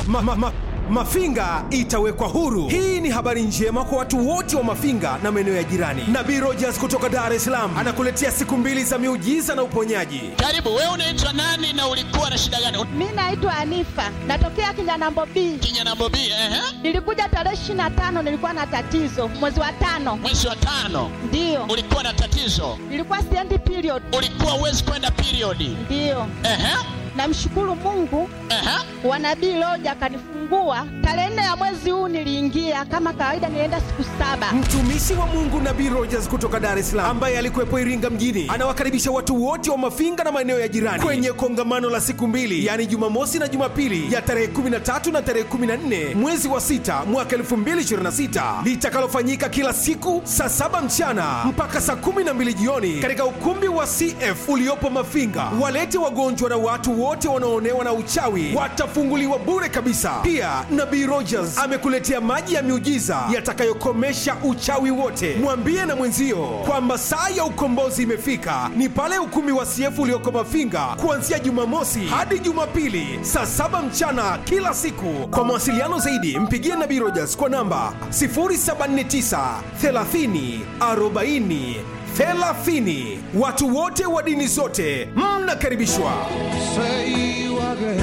ma, ma, ma, Mafinga itawekwa huru. Hii ni habari njema kwa watu wote wa Mafinga na maeneo ya jirani. Nabii Rogers kutoka Dar es Salaam anakuletea siku mbili za miujiza na uponyaji. Karibu, wewe unaitwa nani na ulikuwa na shida gani? Mi naitwa Anifa, natokea Kinyanambo B. Kinyanambo B, ehe. Nilikuja tarehe ishirini na tano, nilikuwa na tatizo mwezi wa tano, Mwezi wa tano ndiyo ulikuwa na tatizo, nilikuwa siendi period, ulikuwa uwezi kwenda periodi. ndiyo. Ehe, Namshukuru Mungu ehe. wa nabii Loja akanifungua tarehe nne ya mwezi huu. Niliingia kama kawaida, nilienda siku saba. Mtumishi wa Mungu Nabii Rogers kutoka Dar es Salaam ambaye alikuwepo Iringa mjini anawakaribisha watu wote wa Mafinga na maeneo ya jirani kwenye kongamano la siku mbili, yaani Jumamosi na Jumapili ya tarehe 13 na tarehe 14 mwezi wa sita mwaka 2026 litakalofanyika kila siku saa saba mchana mpaka saa 12 jioni katika ukumbi wa CF uliopo Mafinga. Walete wagonjwa na watu wote wanaoonewa na uchawi watafunguliwa bure kabisa. Pia Nabii Rogers amekuletea maji ya miujiza yatakayokomesha uchawi wote. Mwambie na mwenzio kwamba saa ya ukombozi imefika, ni pale ukumbi wa CF ulioko Mafinga kuanzia Jumamosi hadi Jumapili saa saba mchana kila siku. Kwa mawasiliano zaidi, mpigie Nabii Rogers kwa namba 079 30 40 30. Watu wote wa dini zote mnakaribishwa. Say you are great.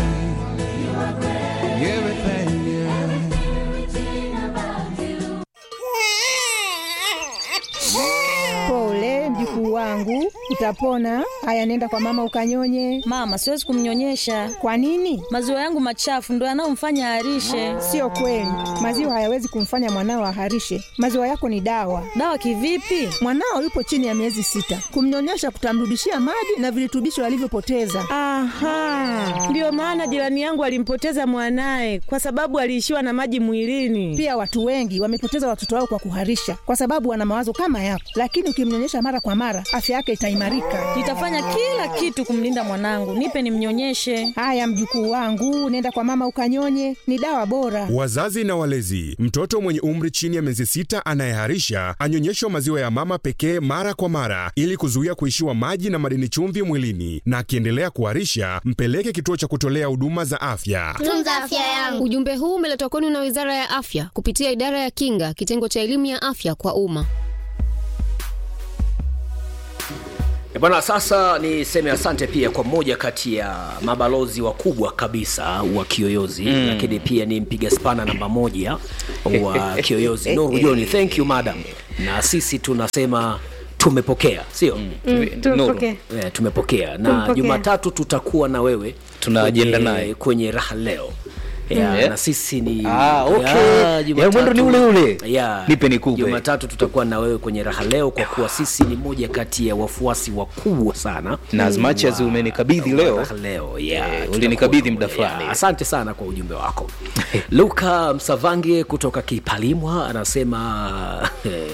Everything, yeah. Pole mjukuu wangu, utapona. Haya, nenda kwa mama ukanyonye. Mama, siwezi kumnyonyesha. Kwa nini? Maziwa yangu machafu ndo yanayomfanya aharishe. Sio kweli, maziwa hayawezi kumfanya mwanao aharishe. Maziwa yako ni dawa. Dawa kivipi? Mwanao yupo chini ya miezi sita, kumnyonyesha kutamrudishia maji na virutubisho alivyopoteza. Aha, ndiyo maana jirani yangu alimpoteza mwanaye kwa sababu aliishiwa na maji mwilini. Pia watu wengi wamepoteza watoto wao kwa kuharisha, kwa sababu wana mawazo kama yako, lakini ukimnyonyesha mara kwa mara, afya yake itaimarika. Nitafanya kila kitu kumlinda mwanangu. Nipe nimnyonyeshe. Haya mjukuu wangu, nenda kwa mama ukanyonye, ni dawa bora. Wazazi na walezi, mtoto mwenye umri chini ya miezi sita anayeharisha anyonyeshwa maziwa ya mama pekee mara kwa mara ili kuzuia kuishiwa maji na madini chumvi mwilini, na akiendelea kuharisha mpeleke kituo cha kutolea huduma za afya. tunza afya yangu. Ujumbe huu umeletwa kwenu na Wizara ya Afya kupitia Idara ya Kinga, kitengo cha elimu ya afya kwa umma. E bwana, sasa niseme asante pia kwa mmoja kati ya mabalozi wakubwa kabisa wa Kiyoyozi Mm. lakini pia ni mpiga spana namba moja wa Kiyoyozi Nuru Joni. Thank you madam, na sisi tunasema tumepokea, sio Mm, tumepokea. Eh, tumepokea na Tumepokea. Jumatatu tutakuwa na wewe Tuna kwenye- ajenda naye. kwenye raha leo ya, Mm. na sisi ni Ah, okay. Ya, Ya, mwendo ni ule ule. ya, Nipe nikupe. Jumatatu tutakuwa na wewe kwenye raha leo kwa kuwa sisi ni moja kati ya wafuasi wakubwa sana Na as much as wa- umenikabidhi wa leo, raha leo yeah, eh, tutakuwa ulinikabidhi muda pamoja. fulani. Yeah, asante sana kwa ujumbe wako luka msavange kutoka kipalimwa anasema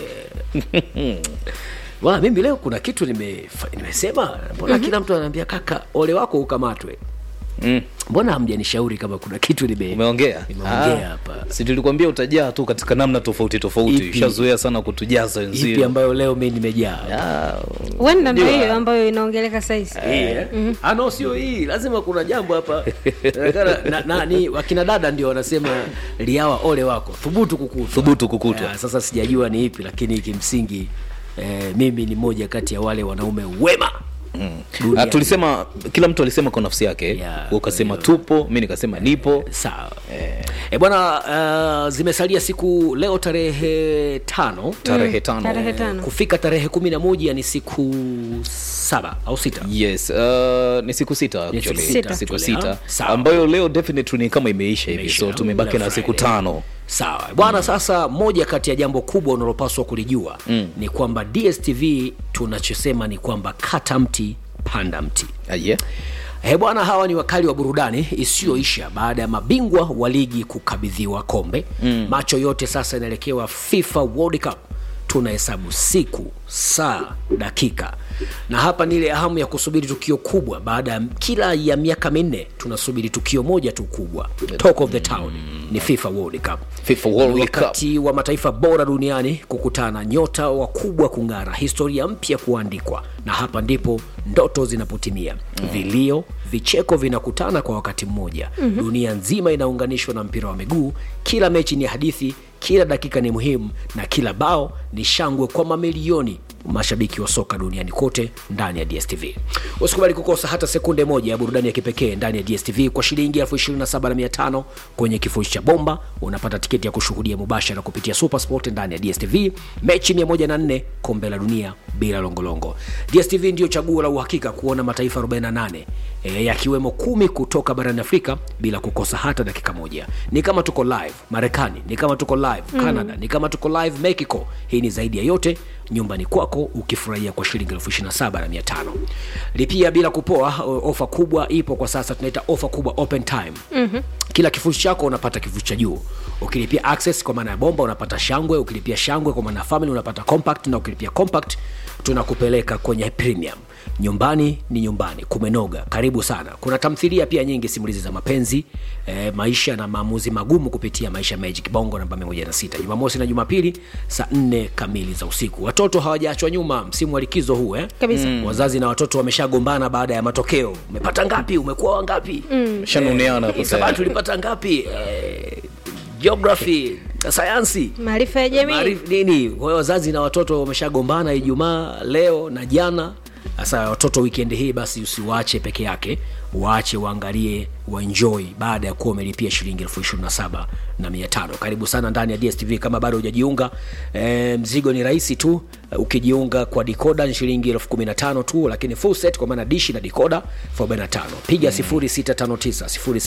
Wala mimi leo kuna kitu nime, nimesema mbona Mhm. kila mtu ananiambia kaka ole wako ukamatwe mbona hamjanishauri kama kuna kitu nime umeongea nimeongea Ah, hapa si tulikwambia utajaa tu katika namna tofauti tofauti Ipi? ushazoea sana kutujaza wenzio ipi ambayo leo mi nimejaa Wenda ndo Ndio. hiyo ambayo inaongeleka saizi. Hii, eh? Ah, no sio hii lazima kuna jambo hapa Inaonekana- na, na, ni wakina dada ndio wanasema liawa ole wako thubutu kukutwa Thubutu kukutwa. Eh, sasa sijajua ni ipi lakini kimsingi eh, mimi ni moja kati ya wale wanaume wema Ah, tulisema kila mtu alisema kwa nafsi yake yeah, ukasema tupo mi nikasema nipo sawa e bwana uh, zimesalia siku leo tarehe tano Tarehe tano. Tarehe tano. kufika tarehe kumi na moja ni siku saba au sita yes uh, ni siku sita Ni siku actually. sita. siku Actually, sita ah, sawa. ambayo leo definitely ni kama imeisha hivi Imeisha, so tumebaki na Black siku Friday. tano sawa bwana sasa moja kati ya jambo kubwa unalopaswa kulijua Mm. ni kwamba dstv tunachosema ni kwamba kata mti panda mti yeah. He bwana, hawa ni wakali wa burudani isiyoisha baada ya mabingwa wa ligi kukabidhiwa kombe. Mm. Macho yote sasa yanaelekewa FIFA World Cup tunahesabu siku saa dakika na hapa ni ile hamu ya kusubiri tukio kubwa baada ya kila ya miaka minne tunasubiri tukio moja tu kubwa talk of the town ni fifa world cup FIFA World Ni Cup. wakati wa mataifa bora duniani kukutana nyota wakubwa kung'ara historia mpya kuandikwa na hapa ndipo ndoto zinapotimia vilio vicheko vinakutana kwa wakati mmoja Mhm. dunia nzima inaunganishwa na mpira wa miguu kila mechi ni hadithi kila dakika ni muhimu na kila bao ni shangwe kwa mamilioni mashabiki wa soka duniani kote ndani ya dstv usikubali kukosa hata sekunde moja ya burudani ya kipekee ndani ya dstv kwa shilingi 275 kwenye kifurushi cha bomba unapata tiketi ya kushuhudia mubashara kupitia supersport ndani ya dstv mechi 104 kombe la dunia bila longolongo dstv ndiyo chaguo la uhakika kuona mataifa 48 e, yakiwemo kumi kutoka barani afrika bila kukosa hata dakika moja ni kama tuko live marekani ni kama tuko live Mm. canada ni kama tuko live mexico hii ni zaidi ya yote nyumbani kwako ukifurahia kwa shilingi elfu ishiri na saba na mia tano lipia bila kupoa o- ofa kubwa ipo kwa sasa tunaita ofa kubwa open time Mhm. kila kifurushi chako unapata kifurushi cha juu ukilipia access kwa maana ya bomba unapata shangwe ukilipia shangwe kwa maana ya family unapata compact na ukilipia compact tunakupeleka kwenye premium nyumbani ni nyumbani kumenoga karibu sana kuna tamthilia pia nyingi simulizi za mapenzi eh, maisha na maamuzi magumu kupitia maisha magic bongo namba 16 jumamosi na jumapili saa 4 kamili za usiku watoto hawajaachwa nyuma msimu wa likizo huu eh? Kabisa. Mm. wazazi na watoto wameshagombana baada ya matokeo umepata ngapi umekuwa wangapi Mm. Shanuneana hapo hisabati tayari. ulipata ngapi eh, geography sayansi maarifa ya jamii Maarif- nini kwa hiyo wazazi na watoto wameshagombana ijumaa leo na jana sasa watoto weekend hii basi usiwaache peke yake waache waangalie waenjoy baada ya kuwa umelipia shilingi elfu ishirini na saba na mia tano karibu sana ndani ya dstv kama bado hujajiunga e, mzigo ni rahisi tu Eh, ukijiunga kwa dikoda ni shilingi elfu kumi na tano tu lakini full set kwa maana dishi na dikoda elfu arobaini na tano piga 0659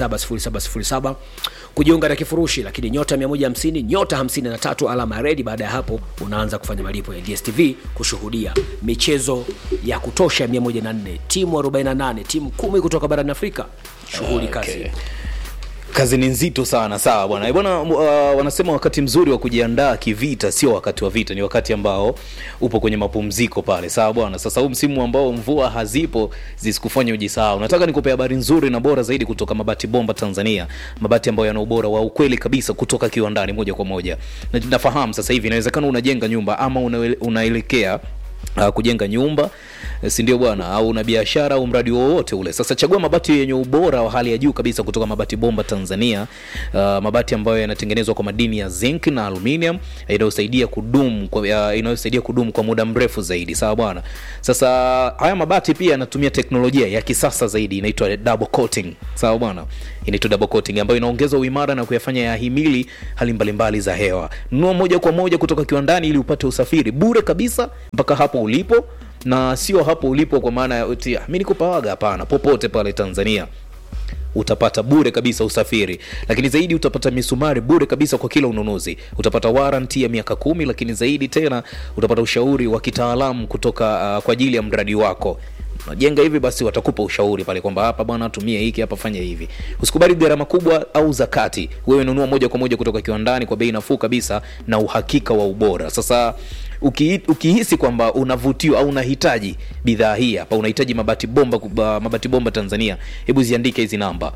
070707 kujiunga na kifurushi lakini nyota 150 nyota 53 alama ya redi baada ya hapo unaanza kufanya malipo ya dstv kushuhudia michezo ya kutosha 104 timu 48 timu kumi kutoka barani afrika shughuli kazi kazi ni nzito sana sawa bwana Eh, bwana uh, wanasema wakati mzuri wa kujiandaa kivita sio wakati wa vita ni wakati ambao upo kwenye mapumziko pale sawa bwana sasa huu msimu ambao mvua hazipo zisikufanya ujisahau nataka nikupe habari nzuri na bora zaidi kutoka mabati bomba tanzania mabati ambayo yana ubora wa ukweli kabisa kutoka kiwandani moja kwa moja na nafahamu sasa hivi inawezekana unajenga nyumba ama unaele- unaelekea uh, kujenga nyumba eh, si ndio bwana au una biashara au mradi wowote ule sasa chagua mabati yenye ubora wa hali ya juu kabisa kutoka mabati bomba tanzania uh, mabati ambayo yanatengenezwa kwa madini ya zinc na aluminium inayosaidia kudumu kwa, uh, inayosaidia kudumu kwa muda mrefu zaidi sawa bwana sasa haya mabati pia yanatumia teknolojia ya kisasa zaidi inaitwa double coating sawa bwana inaitwa double coating ambayo inaongeza uimara na kuyafanya yahimili hali mbalimbali za hewa nunua moja kwa moja kutoka kiwandani ili upate usafiri bure kabisa mpaka hapo ulipo na sio hapo ulipo kwa maana ya eti, "Ah, mi niko pawaga hapana popote pale tanzania utapata bure kabisa usafiri lakini zaidi utapata misumari bure kabisa kwa kila ununuzi utapata waranti ya miaka kumi lakini zaidi tena utapata ushauri wa kitaalamu kutoka uh, kwa ajili ya mradi wako unajenga hivi basi watakupa ushauri pale kwamba hapa bwana tumie hiki hapa fanya hivi usikubali gharama kubwa au zakati wewe nunua moja kwa moja kutoka kiwandani kwa bei nafuu kabisa na uhakika wa ubora sasa uki, ukihisi kwamba unavutiwa au unahitaji bidhaa hii hapa unahitaji mabati bomba kuba- mabati bomba tanzania hebu ziandike hizi namba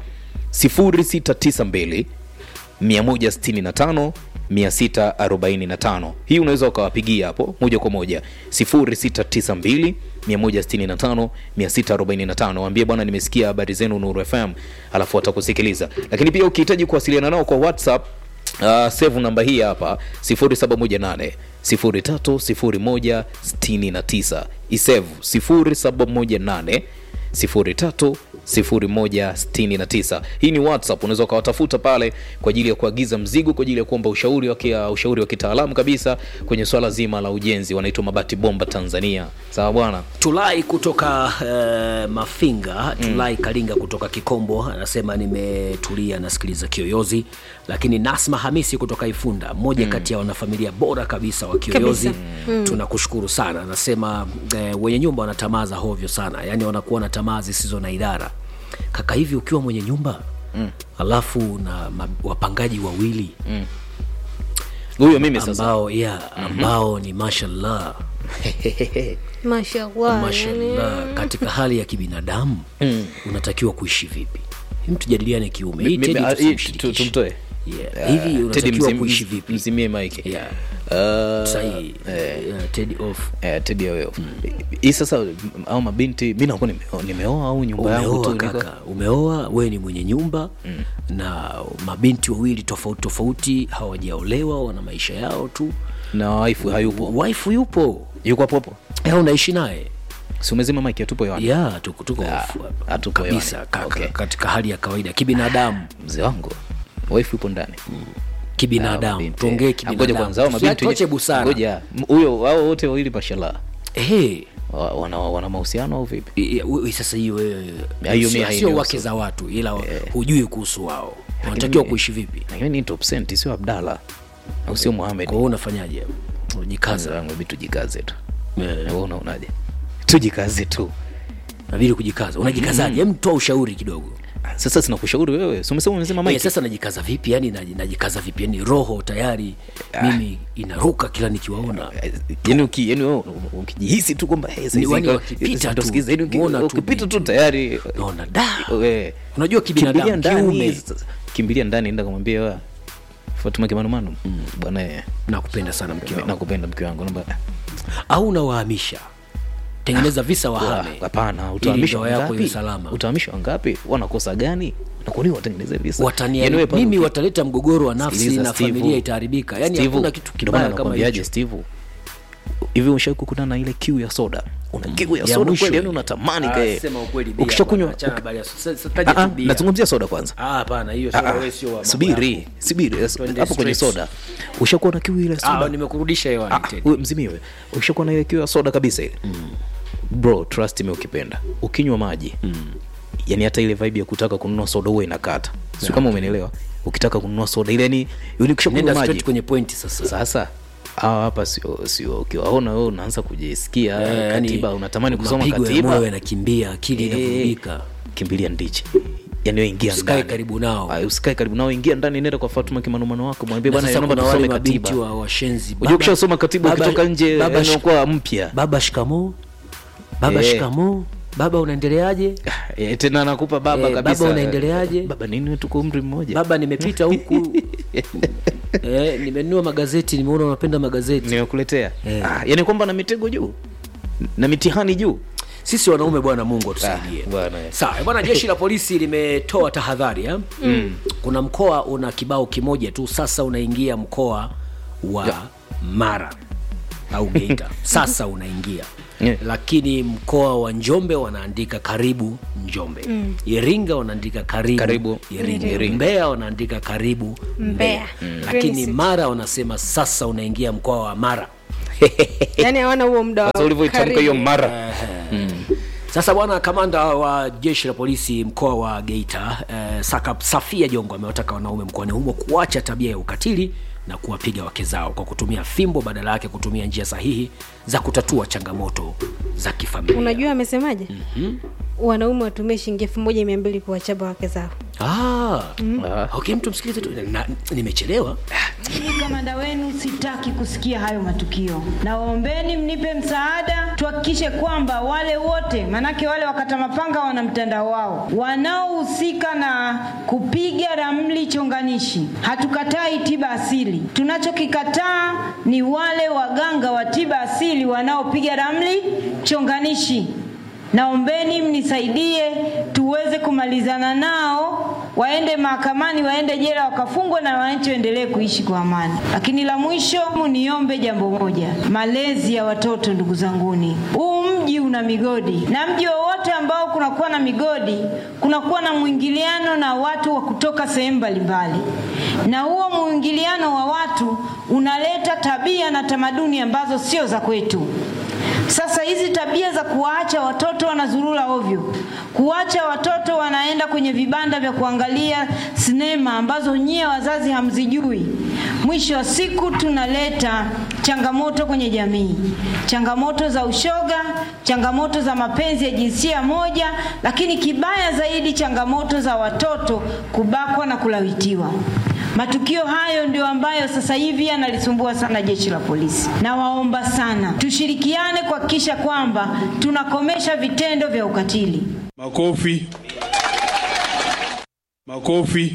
0692 165 645 hii unaweza ukawapigia hapo moja kwa moja 0692 165 645 waambie bwana nimesikia habari zenu nuru fm alafu watakusikiliza lakini pia ukihitaji kuwasiliana nao kwa whatsapp uh, save namba hii hapa 0718 030169 isevu 0718 030169 hii ni whatsapp unaweza ukawatafuta pale kwa ajili ya kuagiza mzigo kwa ajili ya kuomba ushauri wa kia- ushauri wa kitaalamu kabisa kwenye swala zima la ujenzi wanaitwa mabati bomba tanzania sawa bwana tulai kutoka uh, mafinga tulai mm. kalinga kutoka kikombo anasema nimetulia nasikiliza kiyoyozi lakini nasma hamisi kutoka ifunda mmoja mm. kati ya wanafamilia bora kabisa wa kiyoyozi Kabisa. Mm. tunakushukuru sana anasema eh, wenye nyumba wanatamaa za hovyo sana yaani wanakuwa na tamaa zisizo na idara kaka hivi ukiwa mwenye nyumba mm. alafu na ma, wapangaji wawili mm huyo mimi sasa ambao yeah, ambao ni mashallah mashallah mashallah yani. katika hali ya kibinadamu unatakiwa kuishi vipi Hem, tujadiliane kiume Mi- hii mi- Teddy ah, hii tusimshirikishe. tu- tumtoe Yeah. hivi Teddy unatakiwa mzim- kuishi vipi mzimie mike Yeah. Uh, Sahi, eh, yeah, Teddy off eh, Teddy awe off. hii sasa m- au mabinti mi nakuwa nimeo- nimeoa au nyumba yangu tu umeoa niko- kaka umeoa wewe ni mwenye nyumba na mabinti wawili tofauti tofauti hawajaolewa wana maisha yao tu na waifu hayupo waifu yupo yuko hapo hapo Eh, unaishi naye si umezima mike atupo hewani ya tuko tuko Ah, off hapa. hatupo kabisa hewani. kaka, Okay. katika hali ya kawaida kibinadamu mzee wangu waifu yupo ndani kibinadamu Binti. tuongee Ngoja kibinadamu kwanza hao mabinti tuache busara ngoja m- huyo hao wote wawili mashallah Ehe. Wa- wana, wana mahusiano au vipi I- i- we- sasa hiyo wewe Ya, hiyo sio- mi hainihusu. sio wake za watu ila hujui kuhusu wao wanatakiwa kuishi vipi lakini ni top cent sio abdala au sio muhamed kwa hiyo unafanyaje unajikaza wangu hebu tujikaze tu Eh. wewe unaonaje tujikaze tu nabidi kujikaza unajikazaje hem toa ushauri kidogo sasa sina kushauri wewe si umesema umesema Eh, mike sasa najikaza vipi yani naji- najikaza vipi yani roho tayari mimi inaruka kila nikiwaona yani uki yani wewe ukijihisi tu kwamba hey, sasa Ni wani hizi- wakipita ndo tu, sikiza, yani uki- muona tu ukipita tu binti. tayari naona da we, unajua kimbilia kibinadamu ndani kiume sasa, kimbilia ndani enda kumwambia wa Fatuma Kimanumanu bwana eh, nakupenda sana mke wangu nakupenda mke wangu naomba au unawahamisha tengeneza visa Wa- wahame hapana Ili utahamishwa ndoa yako iwe ngapi salama utahamishwa ngapi wanakosa gani na kwa nini watengeneze visa watania Yaani wewe pale mimi uki- wataleta mgogoro wa nafsi Sikiliza, na Steve. familia itaharibika yani Steve, hakuna kitu ndio maana kibaya kama nakwambiaje, hicho Steve hivi ushawai kukutana na ile kiu ya soda una kiu ya Ya soda mwisho kweli yani ile. unatamani Ah, kae sema ukweli bia ukishakunywa bwana, achana habari ya so- sasa- sasa Ah, taje ah, tu bia. nazungumzia soda kwanza Ah, hapana hiyo Ah, sio ah, wewe sio wa mambo subiri yako. subiri Twende hapo kwenye straight. soda ushakuwa na kiu ile Ah, soda nimekurudisha hewani Ah, tena. we- mzimiwe ukishakuwa na ile kiu ya soda kabisa ile bro trust me ukipenda ukinywa maji yani hata ile vibe ya kutaka kununua soda huwa inakata sio kama umenielewa ukitaka kununua soda ile yani yani ukishakunywa nenda maji straight kwenye point sasa sasa hawa hapa sio sio ukiwaona wewe unaanza kujisikia Eh, yani, katiba unatamani kusoma mapigo ya katiba moyo yanakimbia akili Eh, inavurugika kimbilia ndichi yani wewe ingia usikae ndani karibu nao Ah, usikae karibu nao ingia ndani nenda kwa Fatuma kimanumano wako mwambie Na bwana sasa naomba kuna wale tusome mabinti katiba wa washenzi unajua ukishasoma katiba baba- ukitoka nje baba yani shik- unakuwa mpya baba shikamo baba Eh. shikamo baba unaendeleaje Eh, tena anakupa baba Eh, kabisa baba unaendeleaje? baba nini wewe tuko umri mmoja baba nimepita huku eh, nimenunua magazeti nimeona unapenda magazeti nimekuletea Eh. ah, yani kwamba na mitego juu na mitihani juu sisi wanaume bwana mungu atusaidie Ah, bwana. sawa bwana jeshi la polisi limetoa tahadhari eh? mm. kuna mkoa una kibao kimoja tu sasa unaingia mkoa wa Ya. mara au geita sasa unaingia Yeah. lakini mkoa wa njombe wanaandika karibu njombe mm. iringa wanaandika karibu, Karibu iringa. Iringa. mbeya wanaandika karibu Mbeya. lakini Green mara wanasema sasa unaingia mkoa wa mara yani hawana huo muda wa sasa ulivyoitamka hiyo karibu. mara Sasa bwana kamanda wa jeshi la polisi mkoa wa Geita eh, Saka Safia Jongo amewataka wanaume mkoani humo kuacha tabia ya ukatili na kuwapiga wake zao kwa kutumia fimbo badala yake kutumia njia sahihi za kutatua changamoto za kifamilia. unajua amesemaje wanaume watumie shilingi elfu moja mia mbili kuwachapa wake zao Ah, Ah. okay, mtu msikilize tu. Na, nimechelewa. Mimi kamanda wenu sitaki kusikia hayo matukio. Nawaombeni mnipe msaada, tuhakikishe kwamba wale wote, manake wale wakata mapanga wana mtandao wao, wanaohusika na kupiga ramli chonganishi. Hatukatai tiba asili, tunachokikataa ni wale waganga wa tiba asili wanaopiga ramli chonganishi. Naombeni mnisaidie tuweze kumalizana nao, waende mahakamani, waende jela, wakafungwe na wananchi waendelee kuishi kwa amani. Lakini la mwisho, niombe jambo moja, malezi ya watoto. Ndugu zanguni, huu mji una migodi, na mji wowote ambao kunakuwa na migodi, kunakuwa na mwingiliano na watu wa kutoka sehemu mbalimbali, na huo mwingiliano wa watu unaleta tabia na tamaduni ambazo sio za kwetu. Sasa hizi tabia za kuwaacha watoto wanazurura ovyo, kuwacha watoto wanaenda kwenye vibanda vya kuangalia sinema ambazo nyie wazazi hamzijui, mwisho wa siku tunaleta changamoto kwenye jamii, changamoto za ushoga, changamoto za mapenzi ya jinsia moja, lakini kibaya zaidi, changamoto za watoto kubakwa na kulawitiwa. Matukio hayo ndio ambayo sasa hivi yanlisumbua sana jeshi la polisi. Nawaomba sana tushirikiane kuhakikisha kwamba tunakomesha vitendo vya ukatili. Makofi. Makofi.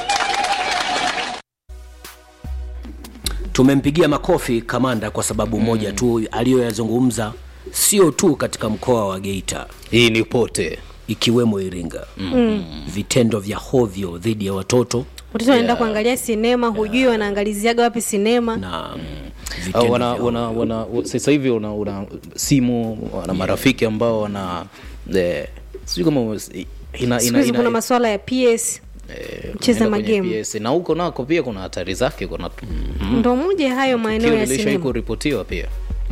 tumempigia makofi kamanda kwa sababu moja tu aliyoyazungumza sio tu katika mkoa wa geita hii ni pote ikiwemo iringa Mm. vitendo vya hovyo dhidi ya watoto watoto wanaenda kuangalia sinema hujui wanaangaliziaga wapi sinema na Au wana, wana, wana, sasa hivi una, una simu wana marafiki ambao wana eh, sijui kama ina, siku ina, hizi kuna ina, maswala ya ps mcheza unaenda kwenye magemu PS, na huko nako pia kuna hatari zake kuna mm, ndo moja hayo maeneo ya lishai sinema kuripotiwa pia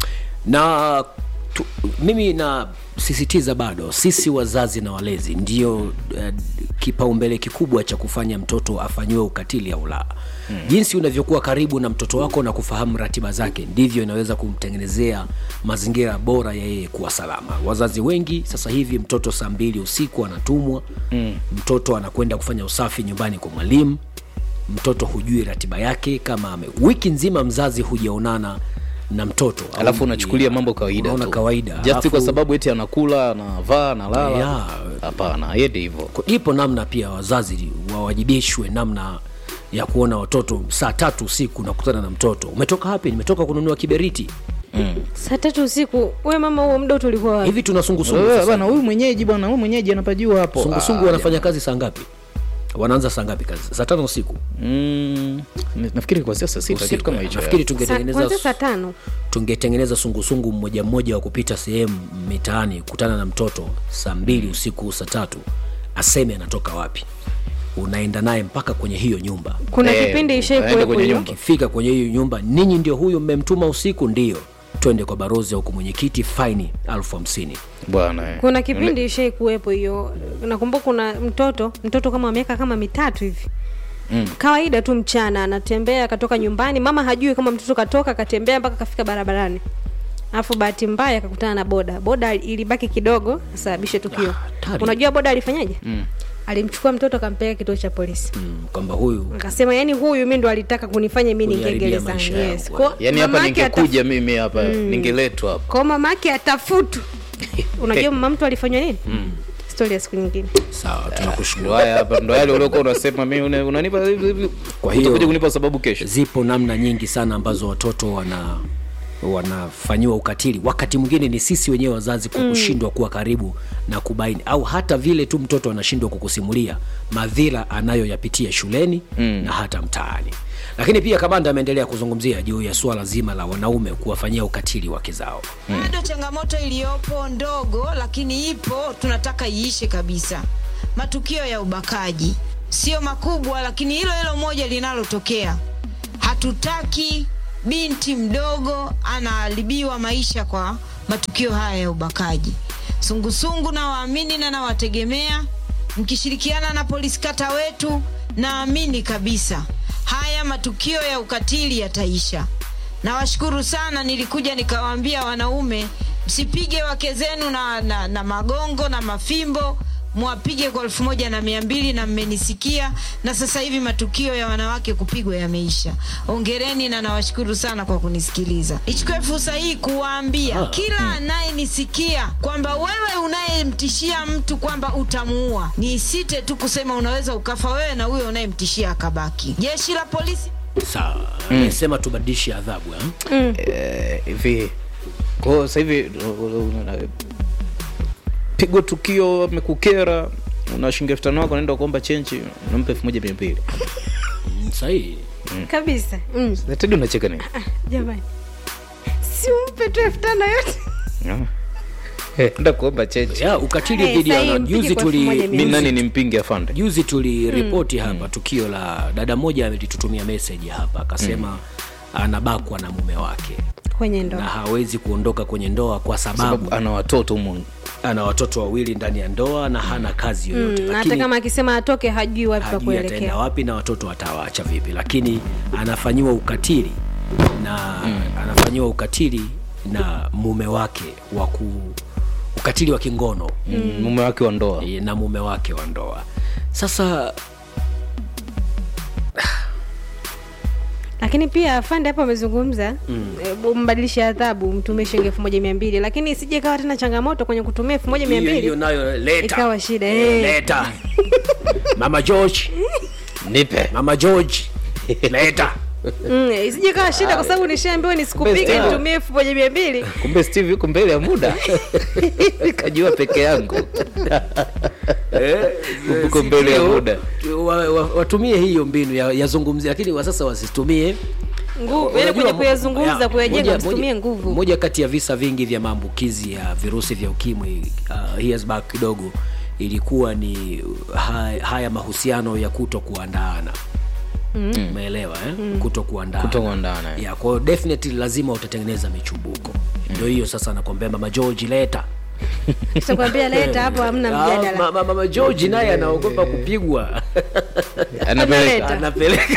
na tu, mimi nasisitiza bado sisi wazazi na walezi ndio uh, kipaumbele kikubwa cha kufanya mtoto afanyiwe ukatili au la hmm. jinsi unavyokuwa karibu na mtoto wako na kufahamu ratiba zake ndivyo inaweza kumtengenezea mazingira bora ya yeye kuwa salama wazazi wengi sasa hivi mtoto saa mbili usiku anatumwa mm. mtoto anakwenda kufanya usafi nyumbani kwa mwalimu mtoto hujui ratiba yake kama ame, wiki nzima mzazi hujaonana na mtoto alafu unachukulia mambo kawaida unaona tu. kawaida just Alafu- kwa sababu eti anakula anavaa analala Yeah. hapana yende hivyo ipo namna pia wazazi wawajibishwe namna ya kuona watoto saa tatu usiku nakutana na mtoto umetoka wapi nimetoka kununua kiberiti mm. saa tatu usiku we mama huo muda wote ulikuwa wapi? hivi tuna sungusungu Wewe, sasa. bwana huyu mwenyeji bwana huyu mwenyeji anapajua hapo sungusungu Ah, wanafanya kazi saa ngapi wanaanza saa ngapi kazi saa tano usiku mm, nafikiri kwa sasa sita Usiku, kitu kama eh. hicho nafikiri Sa- tungetengeneza kwanzia saa tano tungetengeneza sungusungu mmoja mmoja wa kupita sehemu mitaani kutana na mtoto saa mbili usiku saa tatu aseme anatoka wapi unaenda naye mpaka kwenye hiyo nyumba kuna kipindi ishai kuwepo hiyo ukifika kwenye hiyo nyumba ninyi ndio huyu mmemtuma usiku ndio twende kwa barozi huku mwenyekiti faini elfu hamsini bwana kuna kipindi ishai kuwepo hiyo nakumbuka kuna mtoto mtoto kama wa miaka kama mitatu hivi Mm. kawaida tu mchana anatembea akatoka nyumbani mama hajui kama mtoto katoka akatembea mpaka kafika barabarani alafu bahati mbaya akakutana na boda boda ilibaki kidogo asababishe tukio hatari. unajua boda alifanyaje mm. alimchukua mtoto akampeleka kituo cha polisi mm. kwamba huyu akasema yani huyu mi ndo alitaka kunifanya mi ningie Kuniharibia gerezani maisha yes. yangu. Kwa- yani hapa mamake ningekuja mimi hapa Mm. ningeletwa hapa kwa mamake atafutu unajua mama mtu alifanywa nini Mm. stori ya siku nyingine sawa tunakushukuru Ndo haya hapa ndo yale uliokuwa unasema mimi una- unanipa hivi hivi kwa hiyo utakuja kunipa sababu kesho zipo namna nyingi sana ambazo watoto wana wanafanyiwa ukatili wakati mwingine ni sisi wenyewe wazazi kwa Mm. kushindwa kuwa karibu na kubaini au hata vile tu mtoto anashindwa kukusimulia madhira anayoyapitia shuleni mm. na hata mtaani lakini pia kamanda ameendelea kuzungumzia juu ya suala zima la wanaume kuwafanyia ukatili wake zao bado changamoto iliyopo ndogo lakini ipo tunataka iishe kabisa matukio ya ubakaji sio makubwa lakini hilo hilo moja linalotokea hatutaki binti mdogo anaharibiwa maisha kwa matukio haya ya ubakaji sungusungu na waamini na nawategemea mkishirikiana na polisi kata wetu naamini kabisa haya matukio ya ukatili yataisha nawashukuru sana nilikuja nikawaambia wanaume msipige wake zenu na, na, na magongo na mafimbo mwapige kwa elfu moja na mia mbili na mmenisikia na sasa hivi matukio ya wanawake kupigwa yameisha ongereni na nawashukuru sana kwa kunisikiliza nichukue fursa hii kuwaambia kila anayenisikia kwamba wewe unayemtishia mtu kwamba utamuua nisite tu kusema unaweza ukafa wewe na huyo unayemtishia akabaki jeshi la polisi sawa Mm. amesema tubadilishe adhabu eh? Eh, hivi kwao sasa hivi uh, uh, uh, pigwa tukio amekukera una shilingi elfu tano wako naenda kuomba chenchi unampa elfu moja mia mbili sahihi kabisa mm. tedi unacheka nini jamani simpe tu elfu tano yote enda kuomba chenchi ya ukatili Eh, dhidi ya sahi, wana- mpige juzi kwa elfu moja tuli mia mi nani ni mpingi afande juzi tuliripoti mm. hapa tukio la dada moja amelitutumia meseji hapa akasema mm. anabakwa na mume wake kwenye na ndoa hawezi kuondoka kwenye ndoa kwa sababu, sababu ana watoto humu ana watoto wawili ndani ya ndoa na hana kazi yoyote mm, hata lakini kama akisema atoke hajui wapi pa hajui ataenda kuelekea wapi na watoto atawaacha vipi lakini anafanyiwa ukatili na mm. anafanyiwa ukatili na mume wake wa ku ukatili wa kingono Mm, mume wake wa ndoa na mume wake wa ndoa sasa lakini pia afande hapo amezungumza Mm. mm. mbadilishe adhabu mtumie shilingi elfu moja mia mbili lakini isije ikawa tena changamoto kwenye kutumia elfu moja mia Hiyo- mbili hiyo nayo leta ikawa shida Eh, eh. leta mama george nipe mama george leta Mm, isije ikawa shida kwa sababu nishaambiwa nisikupige Best, nitumie elfu moja mia mbili kumbe steve yuko mbele ya muda nikajua peke yangu uko mbele ya Ndio, muda wa- wa- watumie hiyo mbinu ya- yazungumzia lakini wa sasa wasitumie nguvu yani Unajua, kwenye mo- kuyazungumza ya, kuyajenga moja- msitumie moja- nguvu moja kati ya visa vingi vya maambukizi ya virusi vya ukimwi uh, years back kidogo ilikuwa ni haya, haya mahusiano ya kuto kuandaana Mm. umeelewa eh? Mm. kuto kuandaana Kutokuandaana, eh. yeah, kwa hiyo definitely lazima utatengeneza michubuko ndio hiyo sasa nakwambia mama george leta takwambia leta hapo hamna Ah, mjadala ma- ma- mama george naye anaogopa kupigwa Analeta. anapeleka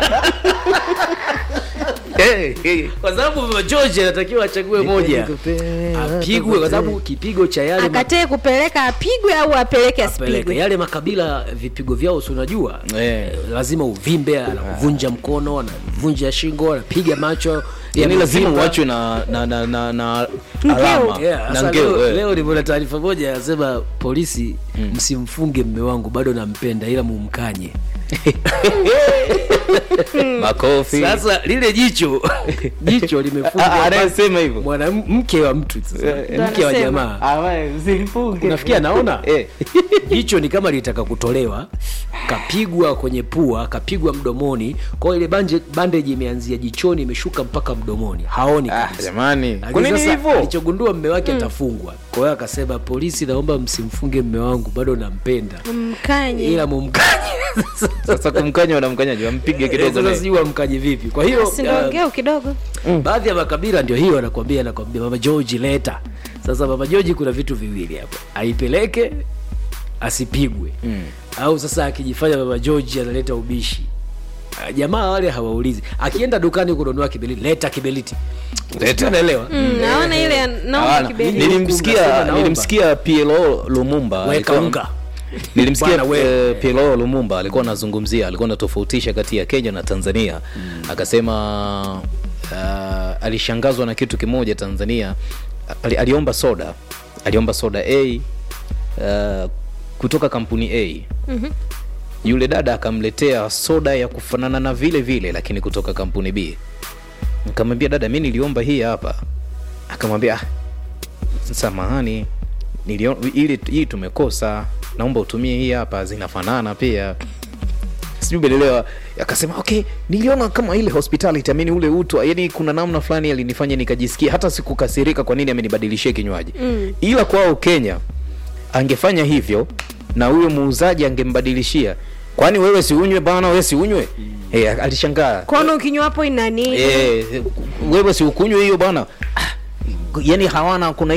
kwa sababu mama george anatakiwa achague moja apigwe kwa sababu kipigo cha yale ma- akatee kupeleka apigwe au apeleke apeleke asipigwe yale makabila vipigo vyao si unajua eh, lazima uvimbe anavunja mkono anavunja shingo anapiga macho yani lazima yamevimba. uachwe na na na na, na Ngeo. alama Yeah, na sasa ngeo leo, eh. leo nimeona taarifa moja anasema polisi msimfunge mme wangu bado nampenda ila mumkanye makofi sasa lile jicho jicho Ah, limefungwa anayesema hivyo mwanamke wa mtu sasa, Eh, mke wa anasema. jamaa unafikia naona jicho ni kama litaka kutolewa kapigwa kwenye pua kapigwa mdomoni kwa hiyo ile banje bandage imeanzia jichoni imeshuka mpaka mdomoni haoni kabisa jamani Lakini kwa nini sasa hivyo alichogundua mme wake atafungwa kwa hiyo akasema polisi naomba msimfunge mme wangu bado nampenda mkanye ila mumkanye sasa kumkanya wanamkanyaje wampige kidogo sasa naye. sijui wamkanye vipi kwa hiyo Si ndio uh, ngeo kidogo baadhi ya makabila ndio hiyo anakwambia anakwambia mama george leta sasa mama george kuna vitu viwili hapo aipeleke asipigwe mm. au sasa akijifanya mama george analeta ubishi Ah, jamaa wale hawaulizi akienda dukani kununua kibeliti leta kibeliti Leta. unaelewa Mm, naona ile ya- naomba Hawana. kibeli nilimsikia Unasema naomba. nilimsikia PLO Lumumba weka alikuwa- unga nilimsikia Bwana we- eh, PLO Lumumba alikuwa anazungumzia alikuwa anatofautisha kati ya Kenya na Tanzania akasema uh, alishangazwa na kitu kimoja Tanzania ali, aliomba soda aliomba soda A uh, kutoka kampuni A Mhm. yule dada akamletea soda ya kufanana na vile vile lakini kutoka kampuni B nikamwambia dada mi niliomba hii hapa akamwambia "Ah, samahani nilio, ili hii tumekosa naomba utumie hii hapa zinafanana pia sijui umeelewa akasema okay niliona kama ile hospitality amini ule utu yani kuna namna fulani alinifanya nikajisikia hata sikukasirika kwa nini amenibadilishia kinywaji Mm. ila kwao kenya angefanya hivyo na huyo muuzaji angembadilishia kwani wewe siunywe bana wewe siunywe mm. hey, alishangaa kono ukinywa hapo inani Eh, wewe si ukunywe hiyo bwana ah, yani hawana kuna